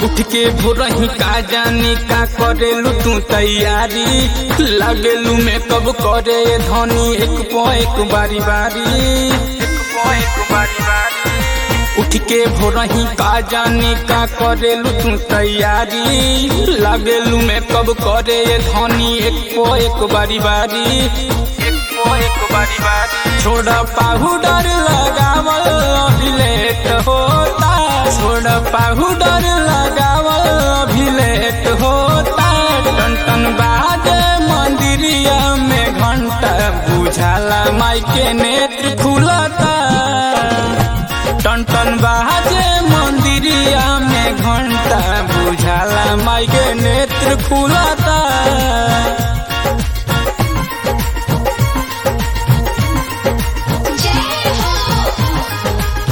उठ के भोरही का जानी का करेलू तू तैयारी लगेलू में कब करे धनी एक पो एक बारी बारी एक पो एक बारी बारी उठ के भोरही का जानी का करेलू तू तैयारी लगेलू में कब करे धनी एक पो एक बारी बारी एक पो एक बारी बारी छोड़ पाउडर लगावल अभी लेट होता छोड़ पाउडर लगावल अभी लेट होता टन टन बाजे मंदिरिया में घंटा बुझाला माई के नेत्र खुलता टन टन बाजे मंदिरिया में घंटा बुझाला माई के नेत्र खुलता जय हो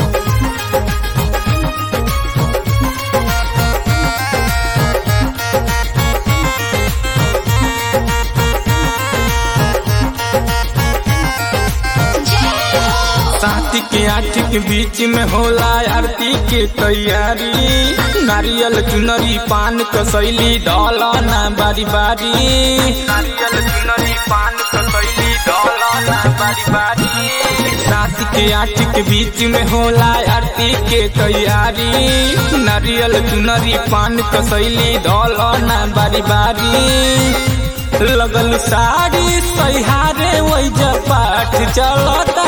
जय हो सात के आठ के बीच में होला आरती के तैयारी नारियल चुनरी पान कसैली डलना बारी बारी नारियल चुनरी पान कसैली डलना बारी बारी सात के आठ के बीच में होला आरती के तैयारी नारियल चुनरी पान कसैली डलना बारी बारी लगल साड़ी सहारे वही पाठ चलता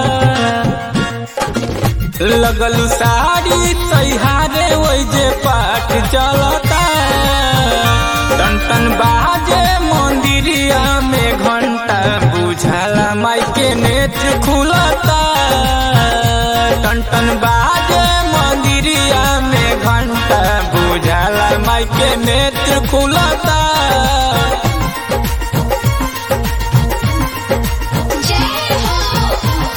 लगल साड़ी सहारे वही जे पाठ चलता टन टन बाजे मंदिरिया में घंटा बुझाला माई के नेत्र खुलता टन टन बाजे मंदिरिया में घंटा बुझाला माई के नेत्र खुलता जय हो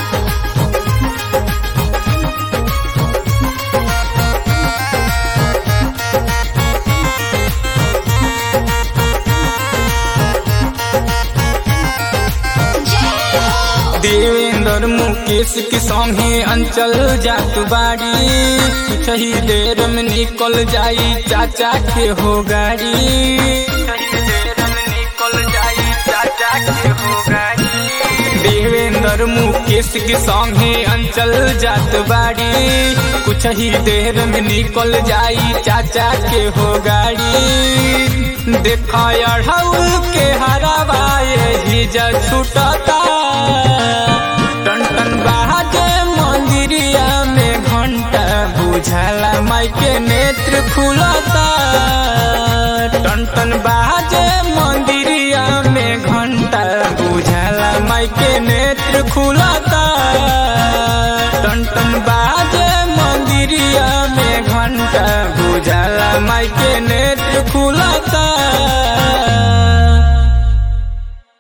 जय हो देवेंद्र मुकेश के संगे अंचल जात बाड़ी कुछ ही देर में निकल जाई चाचा के हो गाड़ी कुछ ही देर में निकल जाई चाचा के हो गाड़ी देवेंद्र मुकेश के संगे अंचल जात बाड़ी कुछ ही देर में निकल जाई चाचा के हो गाड़ी देखा अढ़ौल के हरावा यही जा छूटता टन टन बाजे मंदिरिया में घंटा बुझाला माई के नेत्र खुलता टन टन बाजे मंदिरिया में घंटा बुझाला माई के नेत्र खुलता टन टन बाजे मंदिरिया में घंटा बुझाला माई के नेत्र खुलता